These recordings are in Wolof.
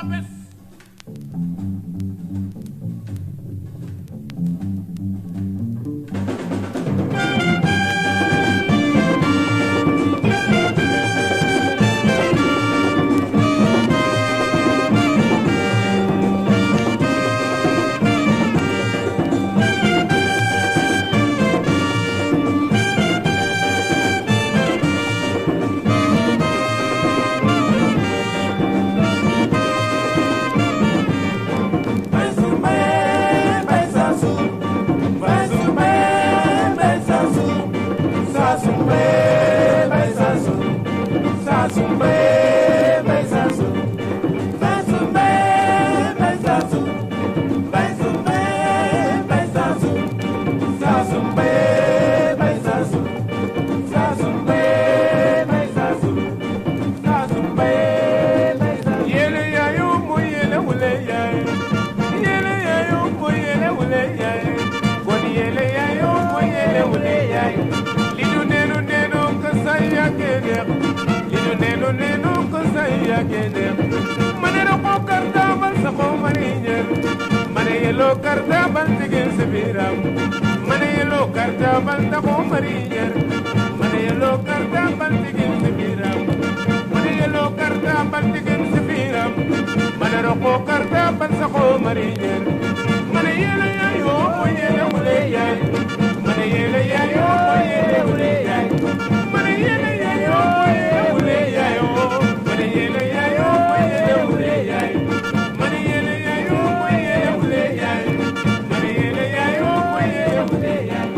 bés yele yayo mo yele wule yaye yele yayo mo yele wule yaye koni yele yayo mo yele wule yaye lidu nenu nenu kasaya kede lidu nenu nenu kasaya kede manero ko karta bal sa ko marinyer mane yelo karta bal tigin sebiram mane yelo karta bal ta ko marinyer mane yelo karta bal tigin sebiram mane yelo karta bal tigin sebiram mane roko karta bal sa ko marinyer mane yelo yayo mo yele wule yaye mane yele yayo mo yele wule yaye mane yele yayo mo yele wule yaye mane yele yayo mo yele wule yaye mane yele yayo mo yele wule yaye mane yele yayo mo yele wule yaye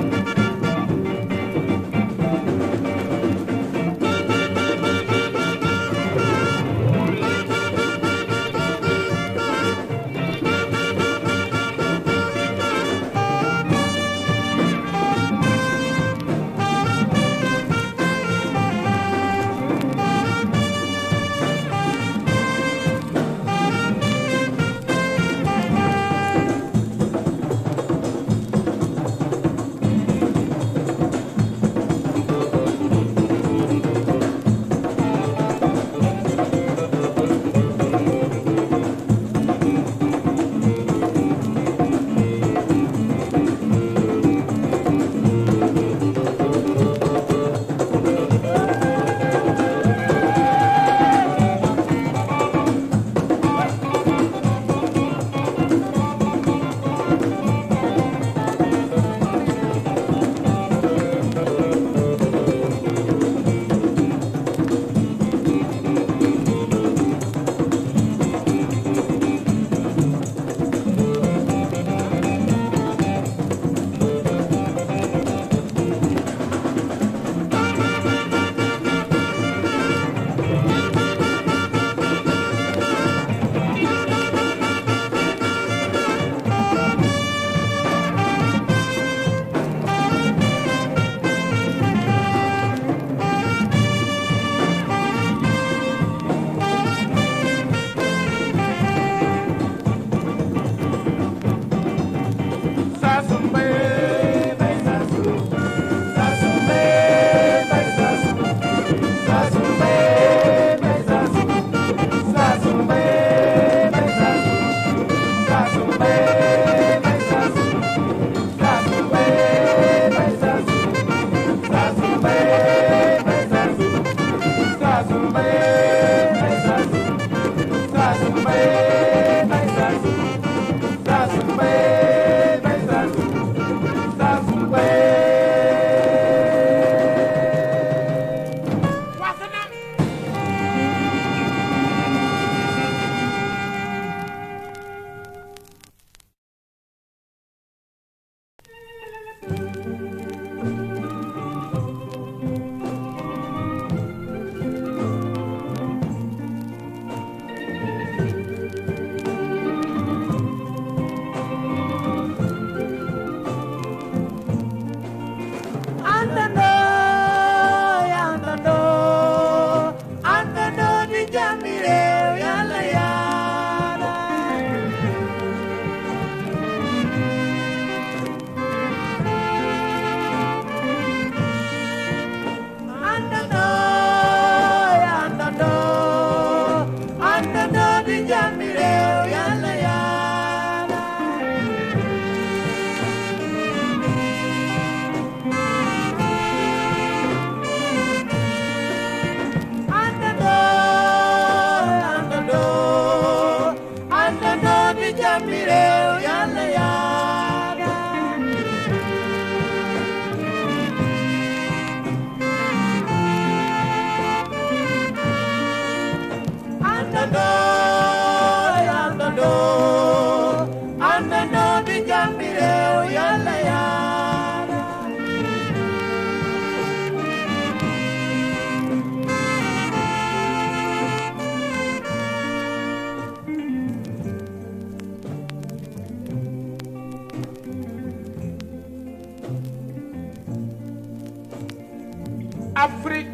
Afrique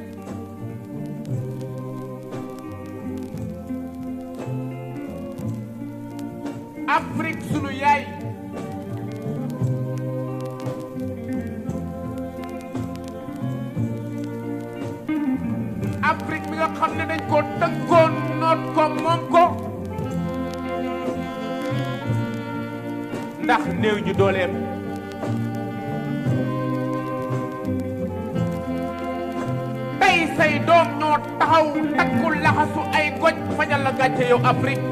Afrique sunu yaay Afrique mi nga xam ne dañ ko tënkoon noot ko moom ko ndax néew ji dooleem tey say doom ñoo taxaw takku laxasu ay goj fajal la gàcce yow Afrique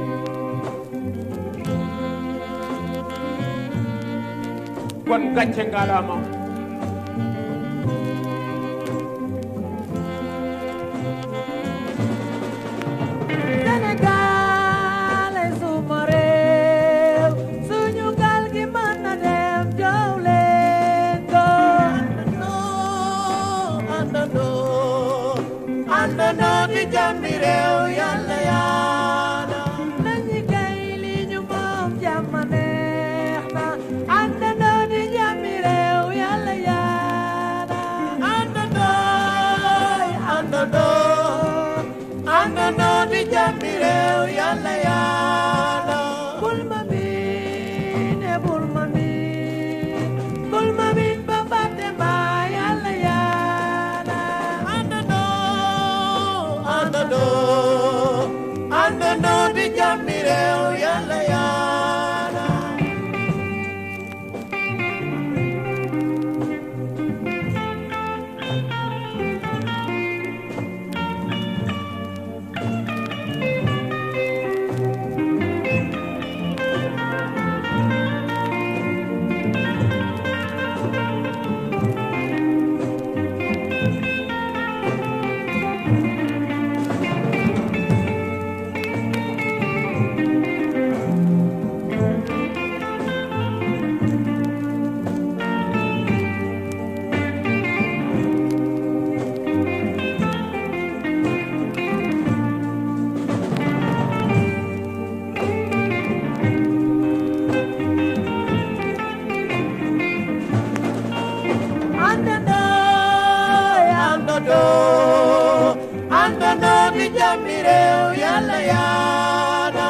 kon gàcce ngalaama Sénégal ay suma réew suñu gaal gi mën na dem jow leen ko àndandoo àndandoo àndandoo di jàmmi réew yàlla yaana nañu kay li ñu moom jàmm neex na àndandoo di jàmmi réew yàlla yaana àndandoo àndandoo àndandoo di jàmmi réew yàlla yaana bul ma miin e bul ma miin bul ma miin ba fàtte ma yàlla yaana àndandoo àndandoo àndandoo di jàmmi réew yàlla yaana àndandoo àndandoo àndandoo di jàmmi réew yàlla yaana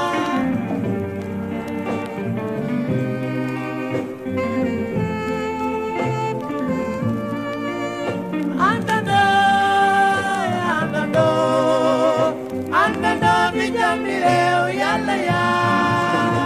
àndandoo àndandoo àndandoo di jàmmi réew yàlla yaana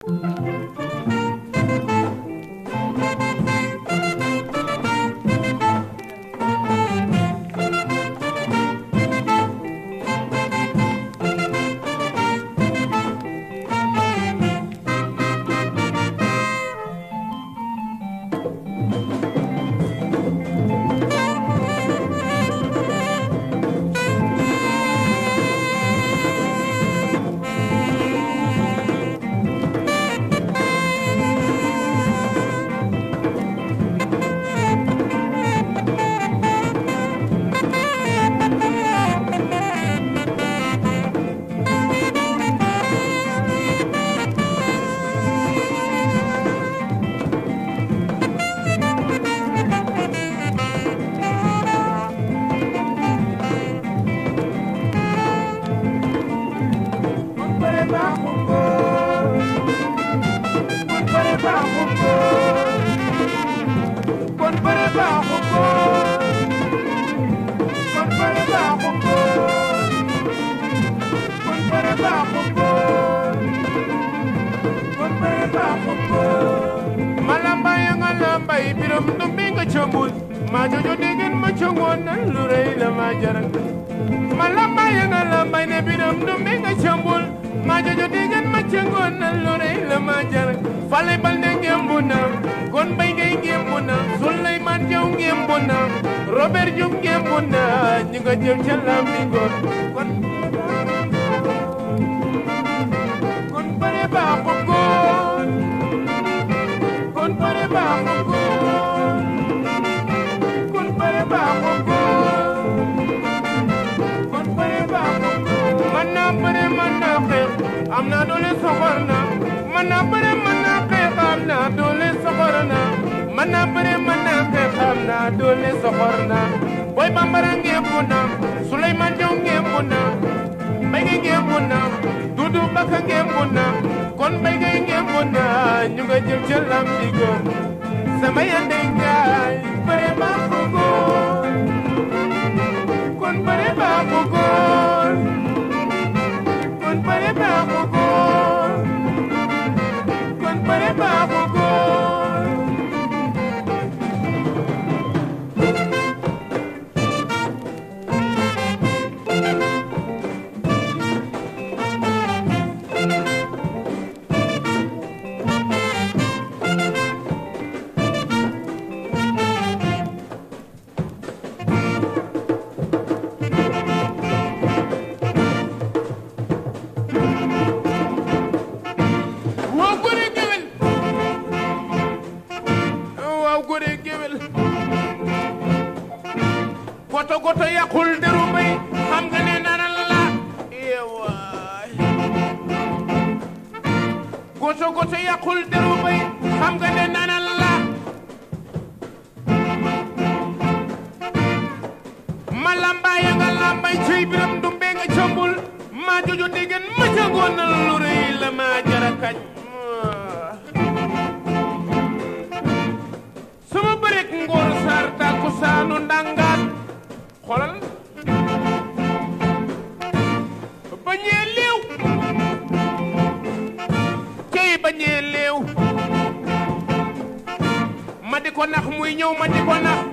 Kun bare baaxum góor kun bare baaxum góor kun bare baaxum góor kun bare baaxum góor kun bare baaxum góor kun bare baaxum góor malamba ya nga lambay biram du mi nga cëmbul maa jojo degen ma cëngoon na lu rëy la ma jaral malamba ya nga lambay ne biram du mi nga cëmbul maa jojo degen ma cëngoon na lu rëy la ma jaral fale bal ne ngembu na kon bay ngay ngembu na Souleymane Diaw ngembu na Robert Diouf ngembu na ñu nga jël ca lambi góor kon kon bare baaxu góor kon bare baaxu góor kon bare baaxu góor kon bare baaxu góor man naa bëre man naa xeex am naa doole soxor na man naa bëre man naa xeex am naa doole soxor na man naa bëre man naa xeex am naa doole soxor na boy bambara ngembu na Souleymane Diaw ngembu na mbay ngay ngembu na Dudu Baka ngembu na kon mbay ngay ngembu na ñu nga jël ca lambi góor sama yande ngaay bëre baaxu góor kon bëre baaxu góor kon bëre baaxu góor kon bëre baaxu góor waaw góore géwél waaw góore géwél goto goto yàqul deru bay xam nga ne nana la yeewaay goto goto yàqul deru bay xam nga ne nana la ma lambaay nga lambaay ciy biram du mbee nga cëmbul maa jojo déggen ma jëngoon na lu rëy la maa jara kañ sama bërek ngoor saar tàkku saanu ndangaat xolal bañee léew cey bañee léew ma di ko nax muy ñëw ma di ko nax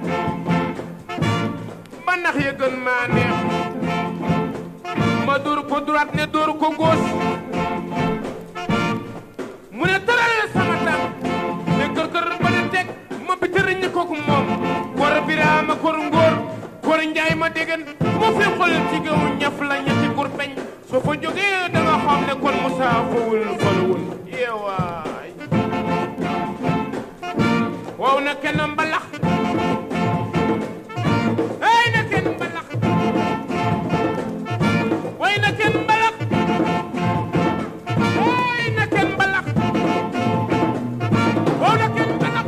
ba nax ya gën maa neex ma dóor ko droite ne dóor ko gauche mu ne tëral sama tànk ne kër kër ba ne teg ma bitëriñ ko ko moom kor biraama kor ngóor kor njaay ma déggan moo fi xol ci gaw ñaf la ñetti kur peñ soo fa jógee da nga xam ne kon Moussa fawul falawul yeewaay waaw na kenn mbalax ay na kenn mbalax way na kenn mbalax ay na kenn mbalax waaw na kenn mbalax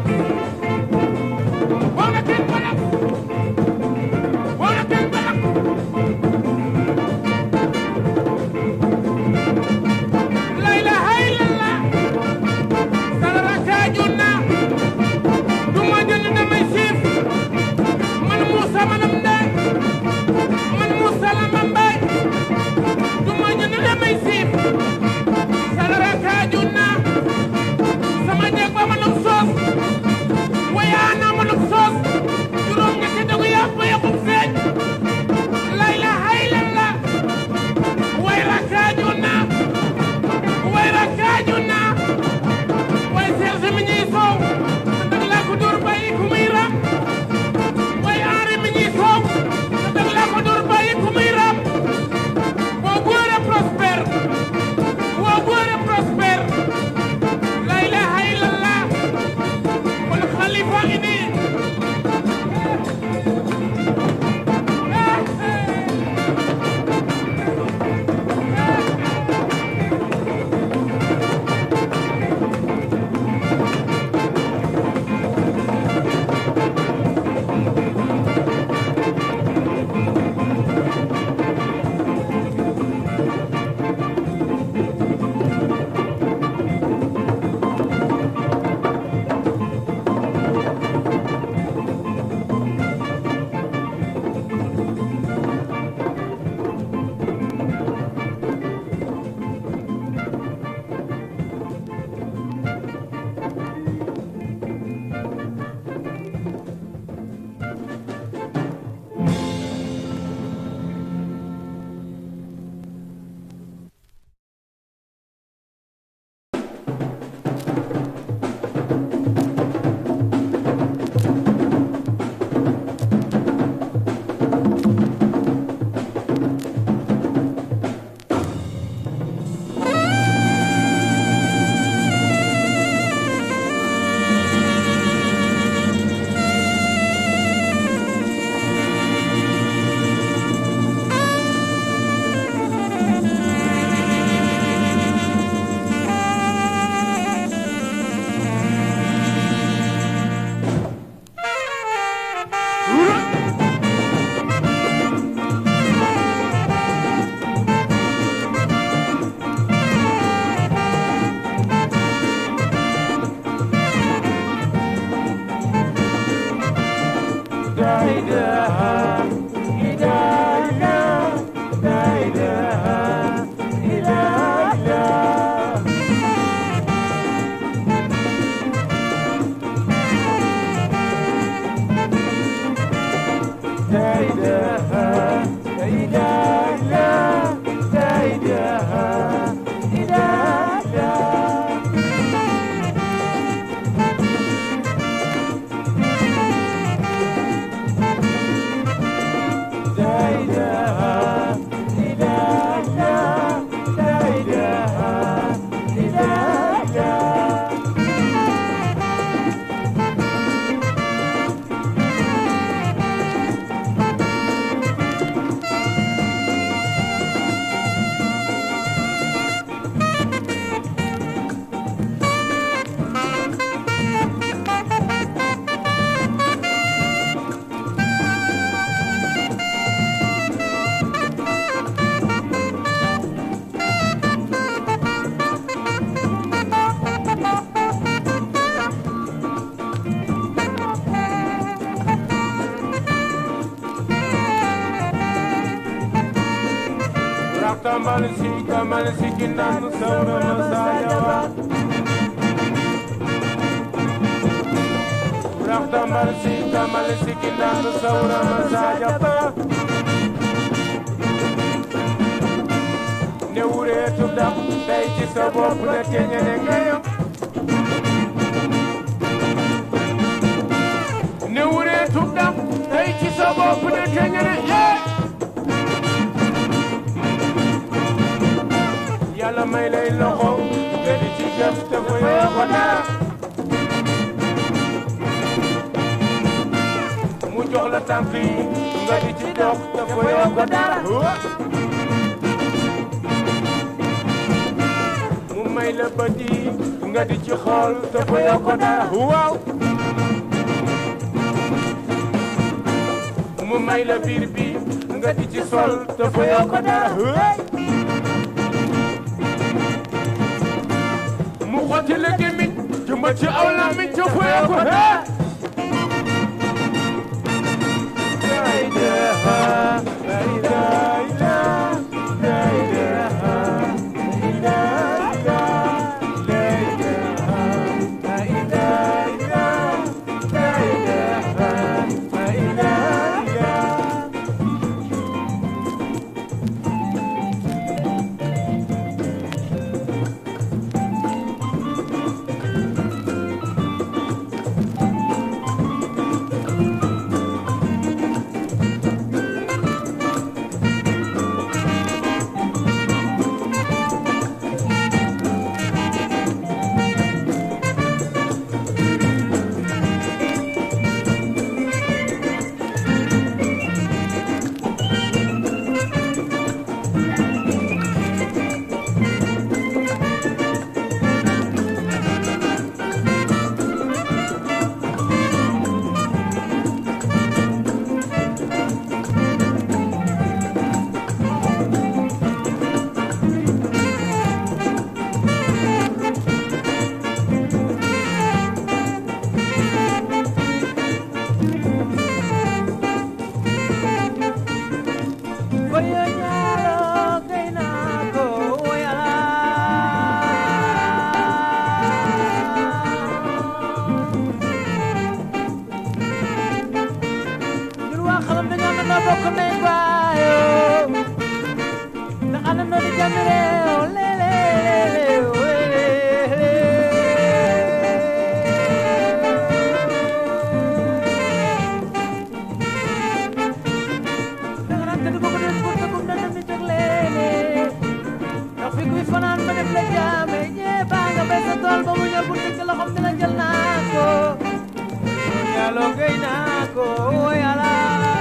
waaw na kenn mbalax waaw na kenn mbalax lay Raxtambal si kamal si kinaan sawra masajaba Raxtambal si kamal si kinaan sawra masajaba ne wuree tudam tey ci sa bopp la teñene ngayam ne wuree tudam tey ci sa bopp la teñene yee yàlla may lay loxo nga di ci jëf te fa yoo ko dara mu jox la tànk yi nga di ci dox te fa yoo ko dara mu may la bët yi nga di ci xool te fa yoo ko dara waaw mu may la biir bi nga di ci sol te fa yoo ko dara mu xotti la gémmiñ jëmba ci aw làmmiñ ca fuyee ko hee la ilaha la ilaha la ilaha la ilaha la ilaha la ilaha la ilaha la ilaha Koyo nyalo kaina ko yala Ñun waa xalam dañoo na noo bokk nay baayo Ndax ana noo di jàmm réew lele lele danga naan tëdd boo ko def pour tëggum na dem di tëg leene ndax fi kuy fanaan ba def la jaame ñee baa nga bay sa tool ba mu ñor pour tëgg loxom dina jël naa ko yàlla gay naa ko yàlla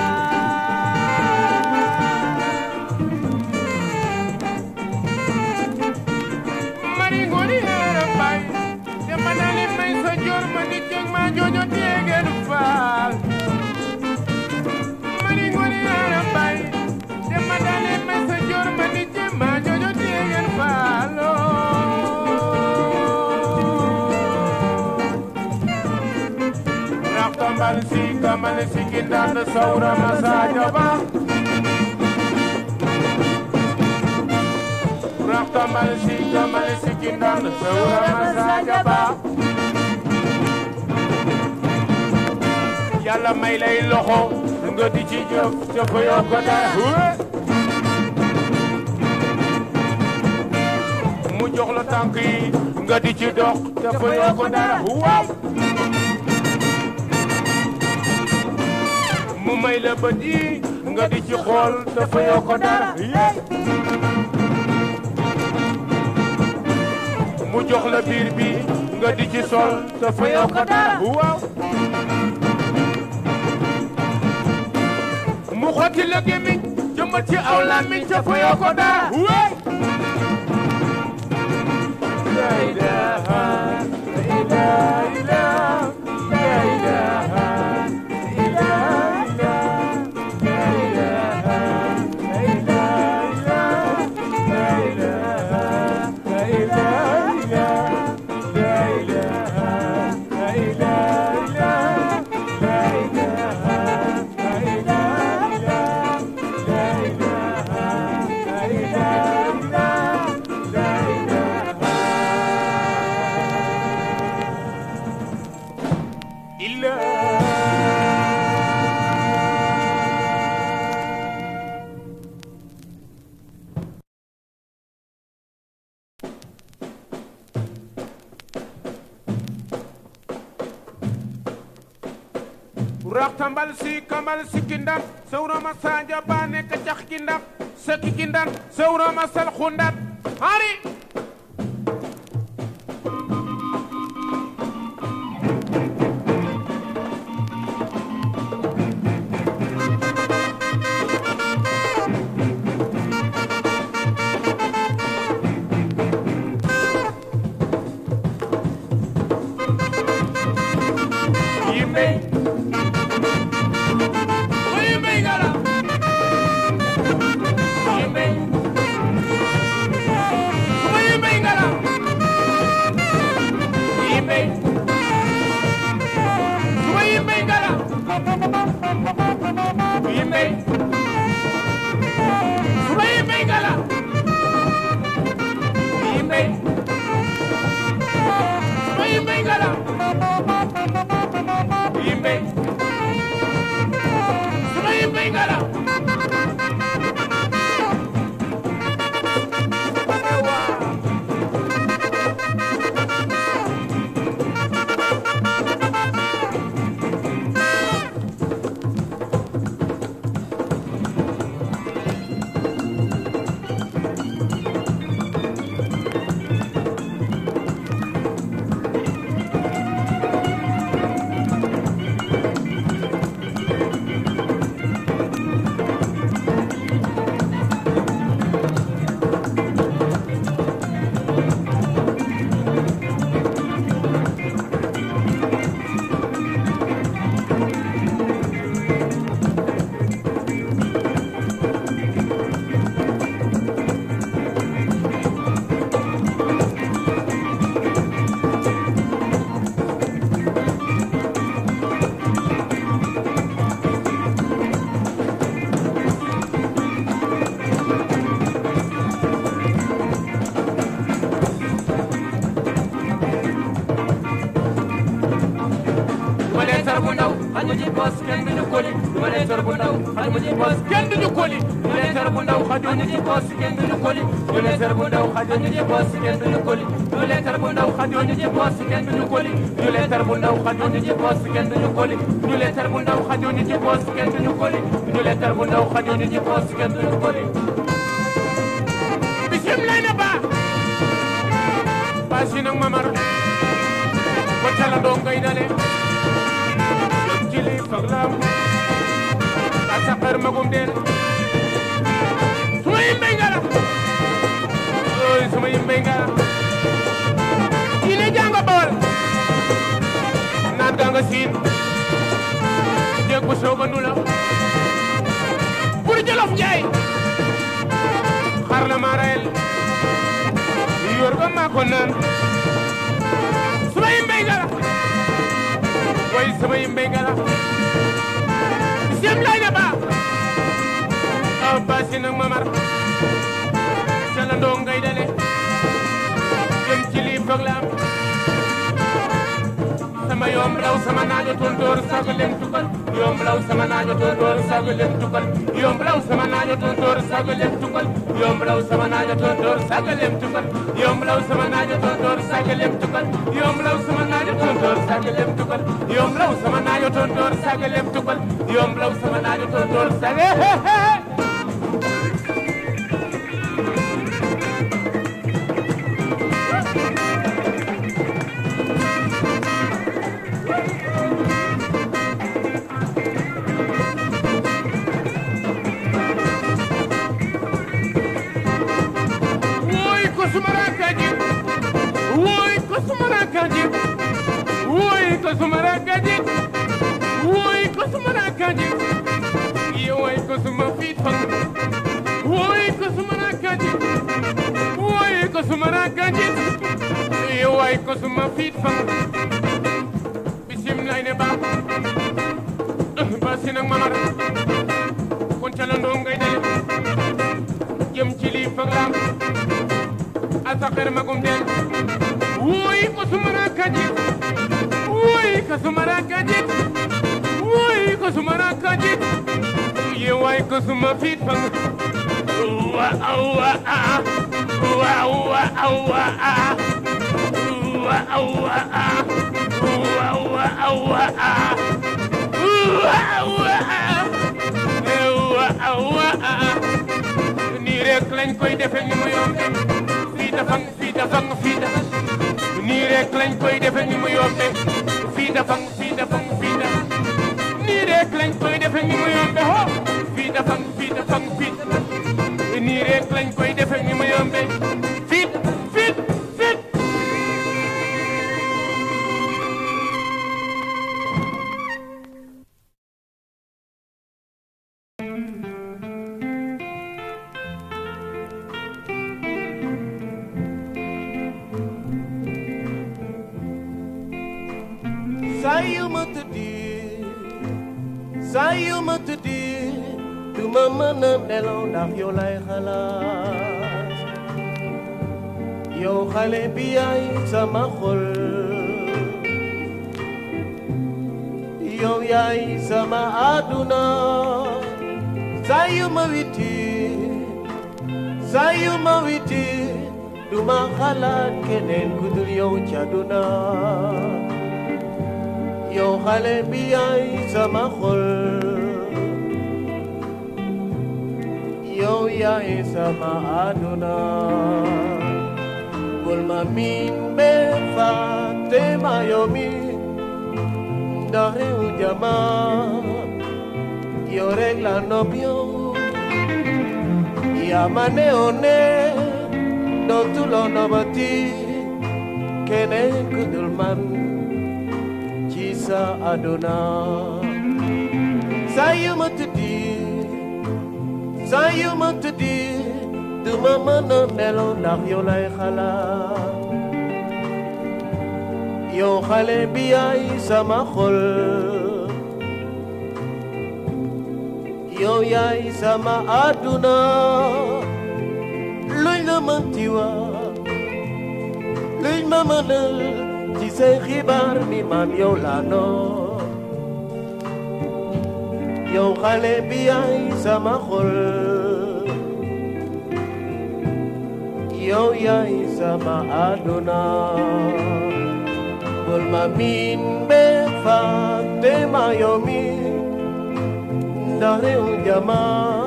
mari ngoni hera bay te manali may sa jor ma nit jeg ma jojo tegen faal mari ngoni hera bay te manali may sa jor ma nit jeg ma jojo tegen faal Raxtambal si kamal si kindan sawra masaja ba Raxtambal si kamal si kindan sawra masaja ba Yàlla may lay loxo nga di ci jëf te fa yoo ko dara mu jox la tànk yi nga di ci dox te fa yoo ko dara waaw mu may la bët yi nga di ci xool te fa yoo ko dara mu jox la biir bi nga di ci sol te fa yoo ko dara waaw mu xotti la gémmiñ jëmbat ci aw làmmiñ te fa yoo ko dara waaw la ilaha la ilaha la ilaha la rax tambal si kamal sikki ndam sawrama sadio bane ka cax ki ndam saki ki ndam sawrama sal xundat hari yimɓe ko yimɓe ngala yimɓe ko yimɓe ngala yimɓe ko yimɓe ngala yimɓe ko yimɓe ngala yimɓe ko yimɓe ngala yimɓe suma yimɓe ngala duma leetar bu ndaw xaju ci poos kenn duñu koli duma leetar bu ndaw xaju ci poos kenn duñu koli duma leetar bu ndaw xaju ci poos kenn duñu koli duma leetar bu ndaw xaju ci poos kenn duñu koli duma leetar bu ndaw xaju ci poos kenn duñu koli duma leetar bu ndaw xaju ci poos kenn duñu koli duma leetar bu ndaw xaju ci poos kenn duñu koli duma leetar bu ndaw xaju ci poos kenn duñu koli bisim lay na ba basi nag mamar ko cala do ngay dale jili faglam a sakar magum den suma yimɓe ngara oy suma yimɓe ngara ine janga bawal nan ganga siin jeg bo soga ndula pour jolof njaay xarla marayel yorga mako nan suma yimɓe ngara way sama yimɓe ngara sem layna ba a basinak mamar calando ngaydale jem cili foglam sama yom law sama najo tontor sago lem tukal yom law sama najo tontor sago lem tukal yom law sama najo tontor sago lem tukal yom law sama najo tontor sago lem tukal yom law sama najo tontor sago lem tukal yom law sama najo tontor sago lem tukal yom law sama najo tontor sago lem tukal yom law sama najo tontor sago he he he Woy ko sumara kaji Woy ko sumara kaji Woy ko sumara kaji Woy ko sumara kaji Ye woy ko suma fit fang Woy ko sumara kaji Woy ko sumara kaji Ye woy ko suma fit fang Bisim lay ne ba Basinang mamar Kon calando ngay dale jëm ci lii fag lam asakar magum den woy ko sumara kajit woy ko sumara kajit woy ko sumara kajit ye way ko suma fit fang wa awa a wa wa awa a wa awa a wa wa awa a nii rek lañ koy defe ni mu yombe fii dafang fii dafang fii dafang nii rek lañ koy defe ni mu yombe fii dafang fii dafang fii dafang nii rek lañ koy defe ni mu yombe ho fii dafang fii dafang fii dafang nii rek lañ koy defe ni mu yombe fii fii fii saa yu ma tëddee saa yu ma tëddee du ma mën a nelaw ndax yow lay xalaat yow xale bi yaay sama xol yow yaay sama àdduna saa yu ma witi saa yu ma witi du ma xalaat keneen ku dul yow ci àdduna yow xale bi yaay sama xol yow yaay sama àdduna bul ma miin be fàtte ma yow mi ndax réew jama yow rek la nopp yow yaa ma ne o ne dootuloo nobati keneen ku dul man ci sa àdduna saa yu ma tëddi saa yu ma tëddi du ma mën a nelaw ndax yow lay xalaat yow xale bi yaay sama xol yow yaay sama àdduna luñ la mënti wax luñ ma mënal ci say xibaar ni man yow laa noo yow xale bi yaay sama xol yow yaay sama àdduna bul ma miin be fàtte ma yow mi ndax réew jama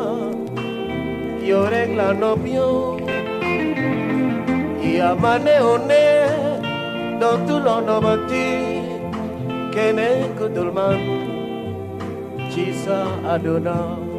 yow rek la nopp yow yaa ma ne o ne dootuloo nobati keneen ku dul man ci sa àdduna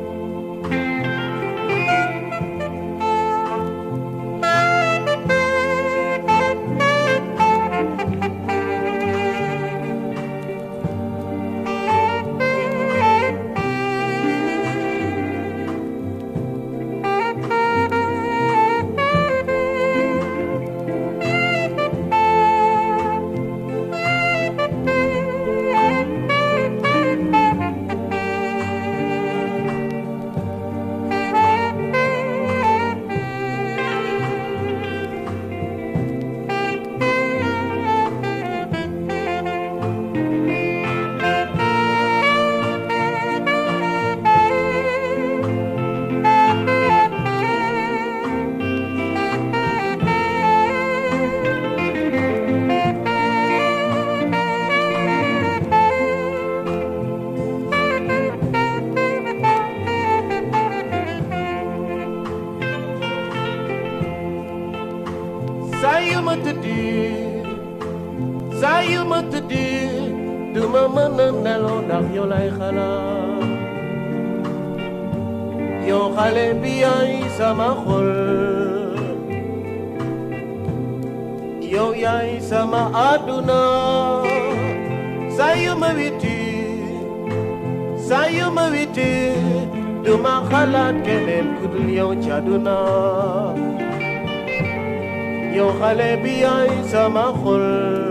saa yu ma tëddi saa yu ma tëddi du ma mën a nelaw ndax yow lay xalaat yow xale bi yaay sama xol yow yaay sama àdduna saa yu ma witi saa yu ma witi du ma xalaat keneen ku dul yow ci àdduna yow xale bi yaay sama xol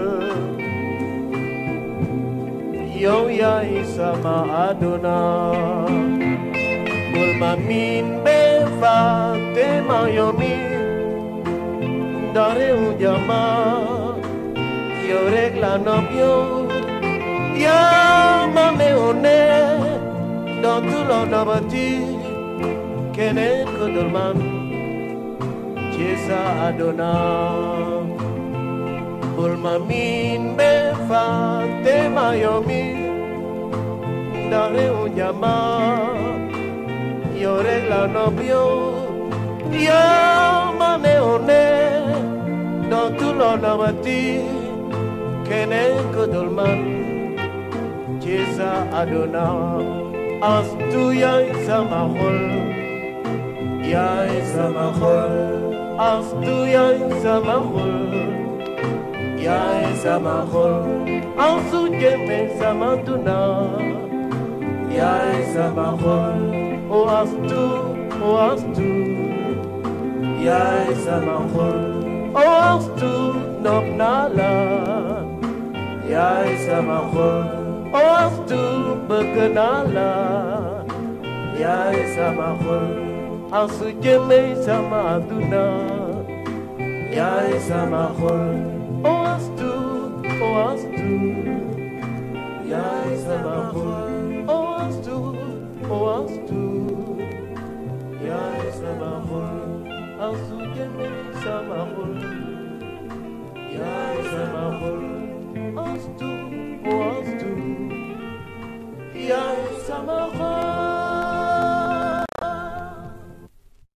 yow yaay sama àdduna bul ma miin be fàtte ma yow mi ndax réew jama yow rek la nopp yow yaa ma ne o ne dootuloo nobati keneen ku dul man ci sa àdduna bul ma miin be fàtte ma yow mi Dare un llama Yo regla novio Yo mane one No tu lo namati Kene kudulman Jesa adona Astu yai sama hol Yai sama hol Astu yai sama hol Yai sama hol Astu jeme sama tuna Yai sama hol O astu O astu Yai sama hol O astu Nop nala Yai sama hol O astu Berkenalan Yai sama hol Astu jeme sama tuna Yai sama hol O astu O astu Yai sama hol O astu O astu Yai sama hol Astu jeme sama hol Yai sama hol Astu O astu Yai sama hol